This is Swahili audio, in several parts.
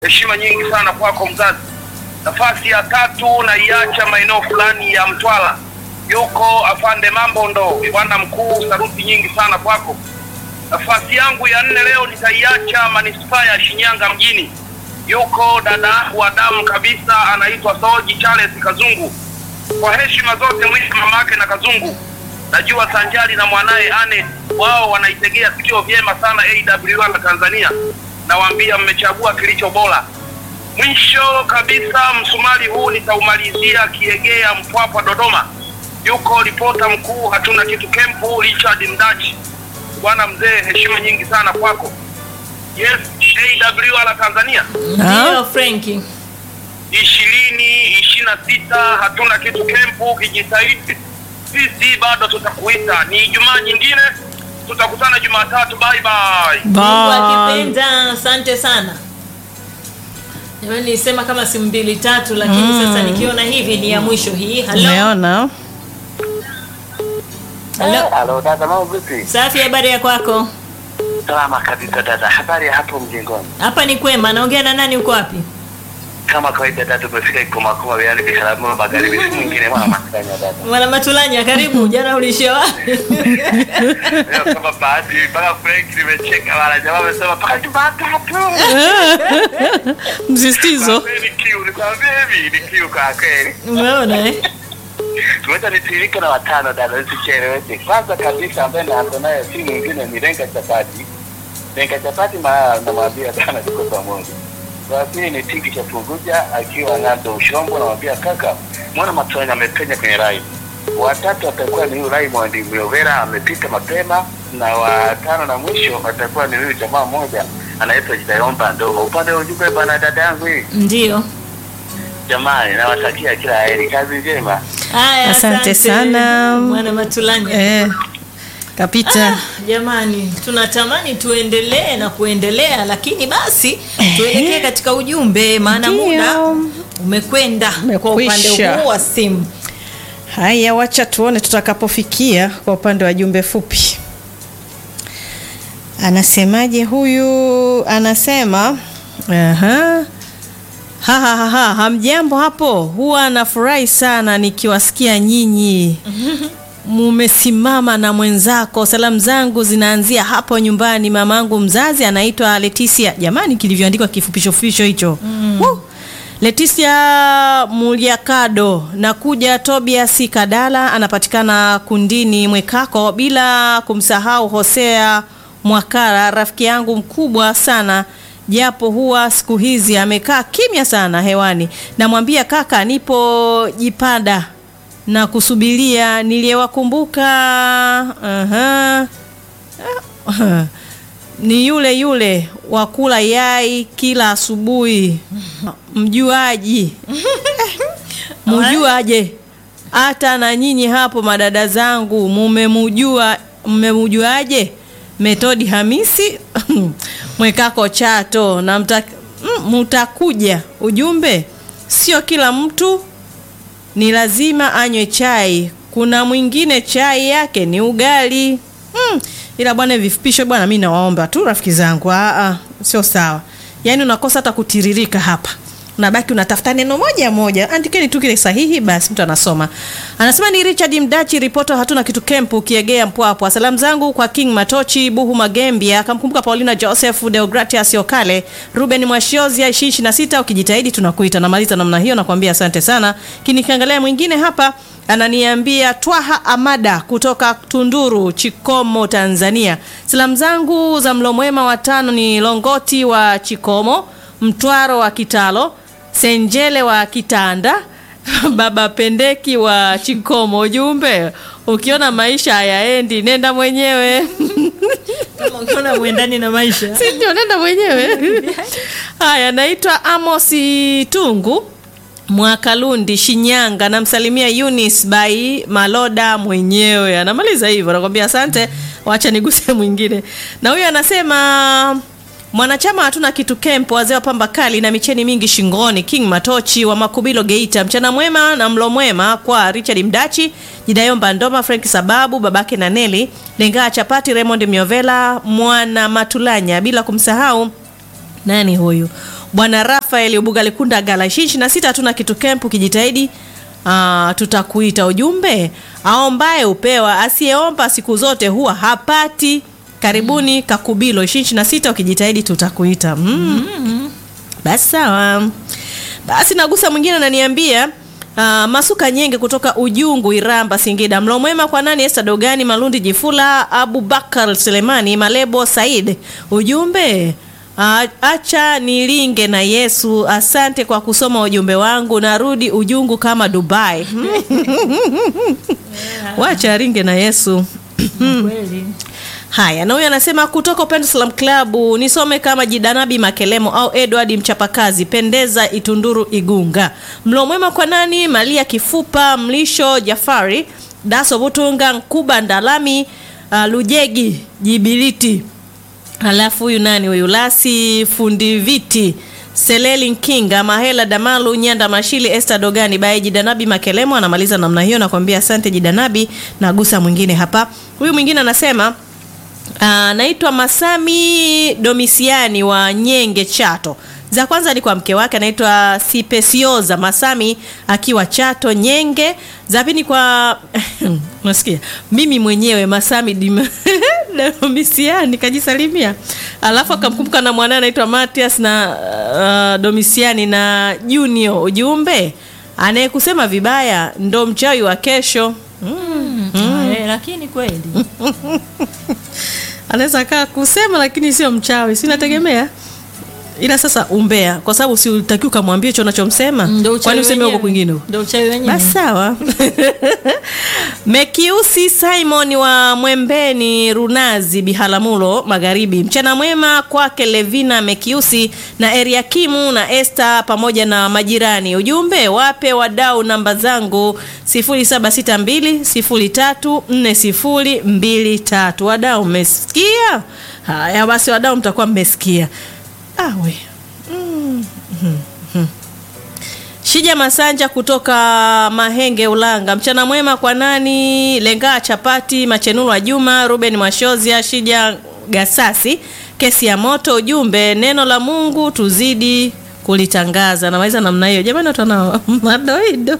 heshima nyingi sana kwako mzazi. Nafasi ya tatu naiacha maeneo fulani ya Mtwara, yuko afande Mambo ndo bwana mkuu, saruti nyingi sana kwako. Nafasi yangu ya nne leo nitaiacha manispaa ya Shinyanga mjini, yuko dada yangu wa damu kabisa, anaitwa Soji Charles Kazungu. Kwa heshima zote mwisho mamake na Kazungu, najua sanjari na mwanaye Ane wao wanaitegea sikio vyema sana AWR na Tanzania, nawaambia mmechagua kilicho bora. Mwisho kabisa, msumari huu nitaumalizia Kiegea, Mpwapwa, Dodoma. Yuko ripota mkuu hatuna kitu kempu, Richard Mdachi. Bwana mzee, heshima nyingi sana kwako. Yes, AWR Tanzania Ndio Frenki. ishirini ishirini na sita hatuna kitu kempu, kijitahidi sisi bado tutakuita. Ni Ijumaa nyingine, tutakutana Jumatatu. Bye bye. Mungu Bye. akipenda, asante sana. Jamani, nilisema kama simu mbili tatu, lakini sasa nikiona hivi ni ya mwisho hii. Halo, Umeona? halo, Halo dada, mambo vipi? safi, habari ya kwako? Salama kabisa dada, habari ya hapo mjengoni? Hapa ni kwema. Naongea na nani? Uko wapi? Kama kawaida dada, tumefika Ikomakoma wilayani Biharamulo Magharibi, si mwingine mwana Masanya dada. Mwana Matulanya, karibu. Jana ulishia wapi? Leo kama bahati mpaka Frank nimecheka wala jamaa amesema mpaka Jumatatu. Msisitizo. Kwa kweli kiu, nikwambie hivi ni kiu kwa kweli. Umeona eh? Tuweza nitiririke na watano dada, usicheleweshe. Kwanza kabisa ambaye naanza naye si mwingine ni Lenga Chapati. Lenga Chapati ma namwambia sana tuko pamoja. Wa pili ni Tiki cha Punguja akiwa Ng'ando Ushombo, namwambia kaka, mwana Matwanya amepenya kwenye rai. Watatu atakuwa ni huyu Raymond Myovera amepita mapema, na watano na mwisho atakuwa ni huyu jamaa mmoja anaitwa Jidayomba Ndogo. Upande wa ujumbe bana, dada yangu hii Ndio. jamani, nawatakia kila heri, kazi njema. Haya, Asante sana. Mwana Matulanya. Eh, kapita. Jamani, tunatamani tuendelee na kuendelea, lakini basi tuelekee katika ujumbe, maana Ndio. muda umekwenda kwa upande Umekwisha. huu wa simu. Haya, wacha tuone tutakapofikia kwa upande wa jumbe fupi. Anasemaje huyu? Anasema aha. Ha, ha, ha, ha. Hamjambo hapo, huwa nafurahi sana nikiwasikia nyinyi mumesimama na mwenzako. Salamu zangu zinaanzia hapo nyumbani. Mamangu mzazi anaitwa Leticia. Jamani, kilivyoandikwa kifupisho fupisho hicho Woo! Leticia Muliakado na kuja Tobias Kadala anapatikana Kundini Mwekako, bila kumsahau Hosea Mwakara, rafiki yangu mkubwa sana japo huwa siku hizi amekaa kimya sana hewani. Namwambia kaka, nipo jipanda na kusubiria niliyewakumbuka. Aha. Ah, ni yule yule wa kula yai kila asubuhi, mjuaji mjuaje? Hata na nyinyi hapo madada zangu mumemujua, mmemjuaje? Metodi Hamisi Mwekako Chato na mta, mm, mtakuja ujumbe, sio kila mtu ni lazima anywe chai. Kuna mwingine chai yake ni ugali mm. Ila bwana, vifupisho bwana, mi nawaomba tu rafiki zangu, ah, ah, sio sawa. Yaani unakosa hata kutiririka hapa, unabaki unatafuta neno moja moja. Andikeni tu kile sahihi, basi mtu anasoma. Anasema ni Richard Mdachi, ripota hatuna kitu kempu, Kiegea Mpwapwa. Salamu zangu kwa King Matochi, Buhu Magembia, akamkumbuka Paulina Joseph, Deogratias Yokale, Ruben Mwashiozia 26 ukijitahidi tunakuita. Namaliza namna hiyo, nakwambia asante sana. Kinikiangalia mwingine hapa ananiambia Twaha Amada kutoka Tunduru, Chikomo, Tanzania. Salamu zangu za mlo mwema watano ni Longoti wa Chikomo, Mtwaro wa Kitalo, Senjele wa Kitanda, Baba Pendeki wa Chikomo. Ujumbe, ukiona maisha hayaendi nenda mwenyewe. Kama ukiona mwendani na maisha. si ndio, nenda mwenyewe. Haya, naitwa Amosi Tungu Mwakalundi, Shinyanga. Namsalimia Eunice Bai Maloda mwenyewe, anamaliza hivyo, nakwambia asante. Wacha niguse mwingine, na huyu anasema mwanachama hatuna kitu kempo, wazee wa pamba kali na micheni mingi shingoni, King Matochi wa Makubilo Geita. Mchana mwema na mlo mwema kwa Richard Mdachi, Jidayomba Ndoma, Frank Sababu, babake na Neli Lengaa Chapati, Raymond Miovela, Mwana Matulanya, bila kumsahau nani huyu bwana rafael ubugalikunda gala ishirini na sita hatuna kitu kempu kijitahidi uh, tutakuita ujumbe aombaye upewa asiyeomba siku zote huwa hapati karibuni kakubilo ishirini na sita ukijitahidi tutakuita mm. basi sawa basi nagusa mwingine ananiambia Uh, masuka nyenge kutoka ujungu iramba singida mlo mwema kwa nani esta dogani malundi jifula abubakar selemani malebo said ujumbe uh, acha nilinge na yesu asante kwa kusoma ujumbe wangu narudi ujungu kama dubai wacha ringe na yesu kweli haya na huyu anasema kutoka upendo salam klabu nisome kama jidanabi makelemo au edward mchapakazi pendeza itunduru igunga mlo mwema kwa nani malia kifupa mlisho jafari daso butunga nkuba ndalami uh, lujegi jibiliti halafu huyu nani huyu lasi fundi viti seleli nkinga mahela damalu nyanda mashili este dogani baye jidanabi makelemo anamaliza namna hiyo nakwambia asante jidanabi nagusa mwingine hapa huyu mwingine anasema anaitwa Masami Domisiani wa Nyenge Chato. Za kwanza ni kwa mke wake anaitwa Sipesioza Masami akiwa Chato Nyenge. Za pili kwa unasikia mimi mwenyewe Masami Dim- Domisiani kajisalimia, alafu akamkumbuka na mwanae anaitwa Matias na uh, Domisiani na Junior. Ujumbe anayekusema vibaya ndo mchawi wa kesho. Eh, lakini kweli anaweza kaa kusema lakini sio mchawi si nategemea ila sasa umbea kwa sababu si utakiwa ukamwambia hicho unachomsema Ndio uchawi kwani useme huko wenyewe. kwingine huko? Ndio uchawi wenyewe. basi sawa mekiusi simon wa mwembeni runazi bihalamulo magharibi mchana mwema kwake levina mekiusi na eriakimu na este pamoja na majirani ujumbe wape wadau namba zangu 0762034023 wadau mmesikia haya basi wadau mtakuwa mmesikia awe Shija Masanja kutoka Mahenge Ulanga. Mchana mwema kwa nani? Lengaa Chapati, Machenuru wa Juma, Ruben Mwashozia, Shija Gasasi. Kesi ya moto ujumbe neno la Mungu tuzidi kulitangaza. Naweza namna hiyo. Jamani watu wana madoido.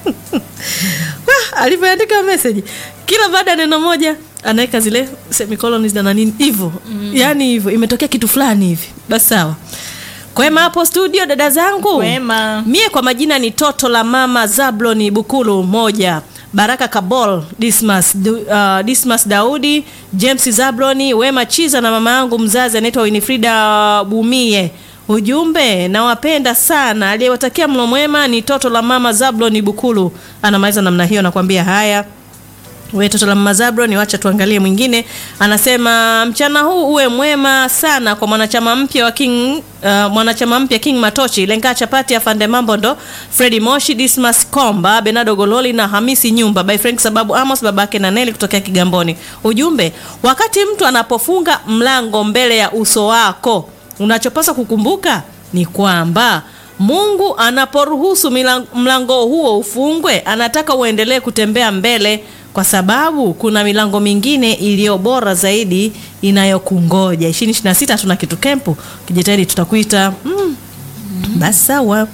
Wah, alivyoandika message kila baada ya neno moja anaweka zile semicolons na nini hivyo. Yaani hivyo imetokea kitu fulani hivi. Basi sawa. Kwema hapo studio dada zangu. Kwema. Mie kwa majina ni toto la mama Zabloni Bukulu moja. Baraka Kabol, Dismas, Du, uh, Dismas Daudi, James Zabloni, Wema Chiza na mama yangu mzazi anaitwa Winifrida Bumie. Ujumbe nawapenda sana. Aliyewatakia mlo mwema ni toto la mama Zabloni Bukulu. Anamaliza namna hiyo nakwambia haya. We toto la mama Zabron, wacha tuangalie mwingine. Anasema mchana huu uwe mwema sana kwa mwanachama mpya wa King uh, mwanachama mpya King Matochi, Lenga Chapati, Afande Mambo ndo Freddy Moshi, Dismas Komba, Benado Gololi na Hamisi Nyumba by Frank sababu Amos babake na Neli kutokea Kigamboni. Ujumbe, wakati mtu anapofunga mlango mbele ya uso wako, unachopaswa kukumbuka ni kwamba Mungu anaporuhusu milang- mlango huo ufungwe, anataka uendelee kutembea mbele kwa sababu kuna milango mingine iliyo bora zaidi inayokungoja. 2026 tuna kitu kempu, kijitahidi tutakuita. Mm. Basi sawa.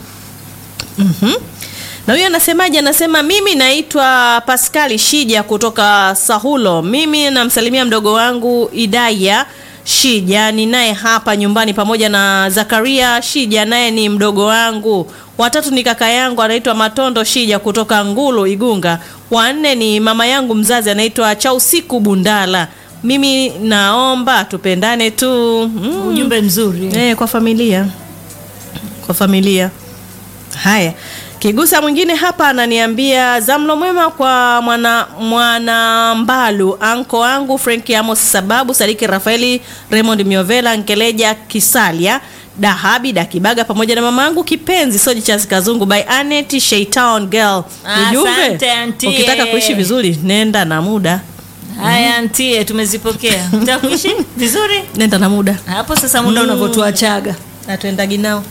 Mhm. Na huyo anasemaje? Anasema mimi naitwa Paskali Shija kutoka Sahulo. Mimi namsalimia mdogo wangu Idaya Shija ni naye hapa nyumbani pamoja na Zakaria Shija naye ni mdogo wangu. Watatu ni kaka yangu anaitwa Matondo Shija kutoka Ngulu Igunga. Wanne ni mama yangu mzazi anaitwa Chausiku Bundala. Mimi naomba tupendane tu. Mm. Ujumbe mzuri. Eh, kwa familia kwa familia. Haya, kigusa mwingine hapa ananiambia zamlo mwema kwa mwana mwana mbalu anko wangu Frank Amos sababu Sadiki Rafaeli Raymond Miovela Nkeleja Kisalia Dahabi Dakibaga pamoja na mama yangu kipenzi Soji Charles Kazungu by Anet Shaytown Girl. Asante, auntie. ukitaka kuishi vizuri nenda na muda, Haya ntie, tumezipokea. Utakuishi vizuri nenda na muda hapo sasa, muda unavyotuachaga. natuendagi nao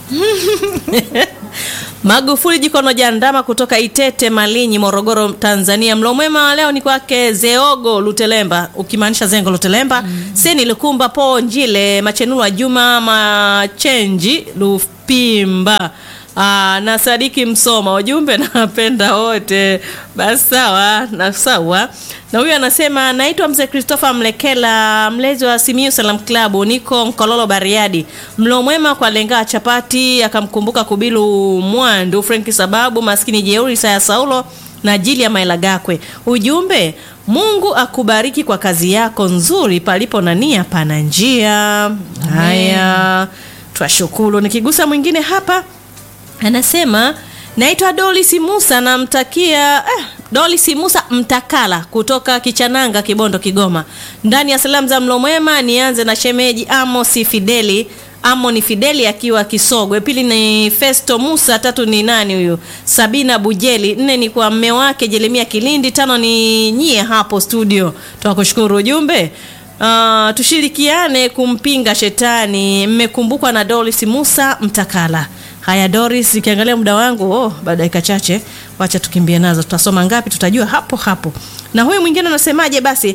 Magufuli Jikono Jandama kutoka Itete Malinyi, Morogoro, Tanzania. Mlo mwema wa leo ni kwake Zeogo Lutelemba, ukimaanisha Zengo Lutelemba, Seni Lukumba, Po Njile, Machenua Juma Machenji, Lu, Pimba. Aa, na Sadiki Msoma, ujumbe nawapenda wote. Basi sawa na sawa. Na huyu anasema naitwa mzee Christopher Mlekela, mlezi wa Simiyu Salam Club, niko Mkololo Bariadi. Mlo mwema kwa lenga chapati, akamkumbuka Kubilu Mwandu, Frank Sababu, maskini jeuri Saya Saulo na Jili ya Maila Gakwe. Ujumbe, Mungu akubariki kwa kazi yako nzuri, palipo na nia pana njia. Haya, twashukuru. Nikigusa mwingine hapa anasema naitwa Dolis Musa, namtakia eh, Dolis Musa Mtakala kutoka Kichananga, Kibondo, Kigoma. Ndani ya salamu za mlo mwema, nianze na shemeji Amos Fideli Amoni Fideli akiwa Kisogwe, pili ni Festo Musa, tatu ni nani huyu Sabina Bujeli, nne ni kwa mme wake Jeremia Kilindi, tano ni nyie hapo studio. Tunakushukuru ujumbe. Uh, tushirikiane kumpinga shetani. Mmekumbukwa na Doris Musa Mtakala. Haya Doris, ikiangalia muda wangu oh, baada ya dakika chache, wacha tukimbie nazo. Tutasoma ngapi tutajua hapo hapo. Na huyu mwingine anasemaje basi?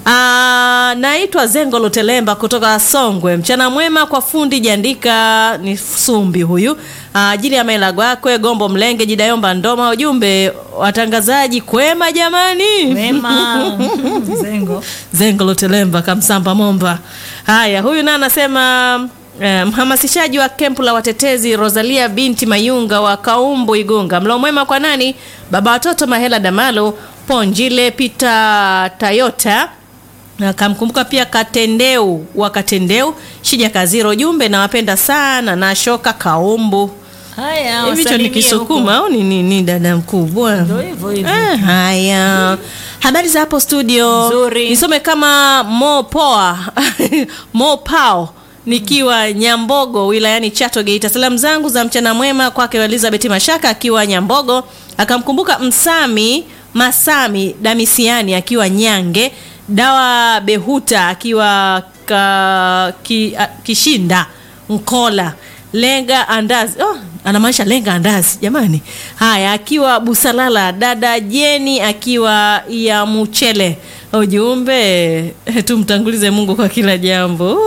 Aa, naitwa Zengo Lutelemba kutoka Songwe. Mchana mwema kwa fundi Jandika ni Sumbi huyu. Ajili ya maila gwakwe Gombo Mlenge Jidayomba Ndoma. Ujumbe watangazaji kwema jamani. Wema. Zengo. Zengo Lutelemba Kamsamba Momba. Haya, huyu naye anasema eh, mhamasishaji wa kempu la watetezi Rosalia binti Mayunga wa Kaumbu Igunga. Mlo mwema kwa nani? Baba watoto Mahela Damalo, Ponjile Peter Tayota akamkumbuka pia Katendeu wa Katendeu, Shija Kaziro. Ujumbe nawapenda sana na shoka Kaumbu. Haya, Hivi hicho ni wasalimie Kisukuma au ni nini dada mkubwa? Ndio hivyo hivyo. Ah, haya. Habari za hapo studio. Nzuri. Nisome kama Mo Poa. Mo Pao nikiwa Nyambogo wilayani Chato Geita. Salamu zangu za mchana mwema kwake Elizabeth Mashaka akiwa Nyambogo, akamkumbuka Msami Masami Damisiani akiwa Nyange, Dawa Behuta akiwa ka, ki, a, Kishinda Nkola Lenga Andazi. Oh, anamaanisha Lenga Andazi jamani. Haya, akiwa Busalala, dada Jeni akiwa ya Muchele. Ujumbe tumtangulize Mungu kwa kila jambo.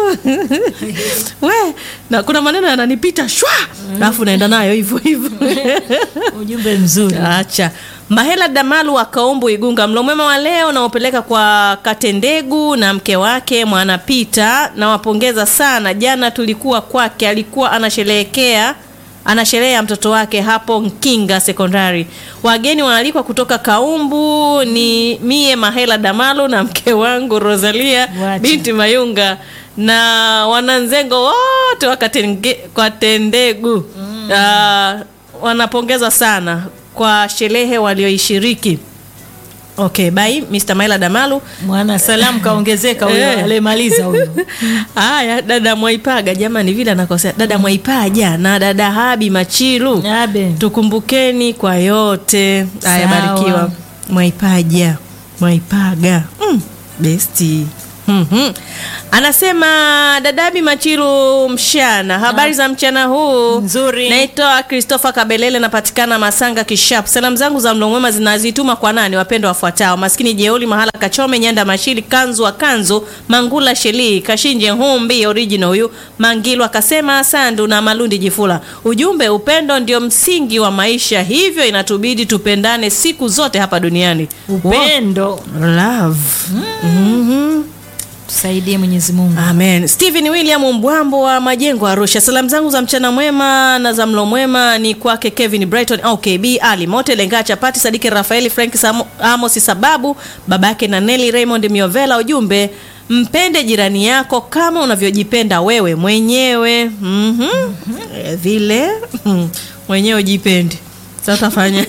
We, na kuna maneno yananipita shwa, alafu naenda nayo hivyo hivyo. Ujumbe mzuri. Acha Mahela Damalu wa Kaumbu Igunga, mlo mwema wa leo naopeleka kwa Katendegu na mke wake Mwana Pita. Nawapongeza sana, jana tulikuwa kwake, alikuwa anasherehekea ana sherehe ya mtoto wake hapo Nkinga Sekondari. Wageni waalikwa kutoka Kaumbu ni mie Mahela Damalu na mke wangu Rosalia Wacha. binti Mayunga na wananzengo wote wa Katenge- Katendegu Ah, wanapongeza sana kwa sherehe walioishiriki. Okay, bye Mr. Maila Damalu. Mwana salamu kaongezeka huyo Eh. alemaliza huyo. Haya, dada Mwaipaga, jamani, vile anakosea dada Mwaipaja na dada Habi Machilu, Abe. tukumbukeni kwa yote. Haya, Sawa. barikiwa Mwaipaja, Mwaipaga, mm, besti Mhm. Anasema dadabi Machilu mshana, habari za mchana huu Nzuri. Naitwa Christopher Kabelele, napatikana Masanga Kishap. Salamu zangu za mlo mwema zinazituma kwa nani? Wapendwa wafuatao: maskini Jeuli Mahala Kachome, Nyanda Mashili, Kanzu wa Kanzu, Mangula Sheli, Kashinje Humbi original, huyu Mangilu akasema Sandu na Malundi Jifula. Ujumbe, upendo ndio msingi wa maisha, hivyo inatubidi tupendane siku zote hapa duniani. Upendo. Love. Mhm. Tusaidie Mwenyezi Mungu. Amen. Stephen William Mbwambo wa Majengo Arusha. Salamu zangu za mchana mwema na za mlo mwema ni kwake Kevin Brighton au KB Ali Mote Lenga Chapati Sadiki Rafaeli Frank Samo- Amos Sababu babake na Nelly Raymond Miovela. Ujumbe mpende jirani yako kama unavyojipenda wewe mwenyewe. Mhm. Eh, Vile mhm, mwenyewe ujipende. Sasa utafanya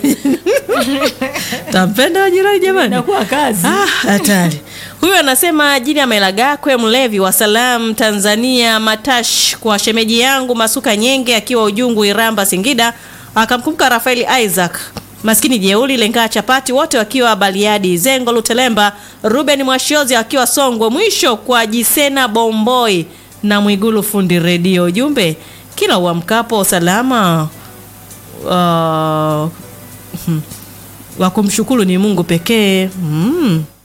tampenda wa jirani jamani. Inakuwa kazi. Ah, hatari. Huyu anasema jini ya Mailagakwe mlevi wa Salam Tanzania Matash kwa shemeji yangu Masuka Nyenge akiwa Ujungu Iramba Singida akamkumbuka Rafaeli Isaac maskini jeuli lengaa chapati wote wakiwa Baliadi Zengo Lutelemba Ruben Mwashiozi akiwa Songwe mwisho kwa Jisena Bomboi na Mwigulu fundi redio ujumbe kila uamkapo salama uh, wa kumshukuru ni Mungu pekee mm.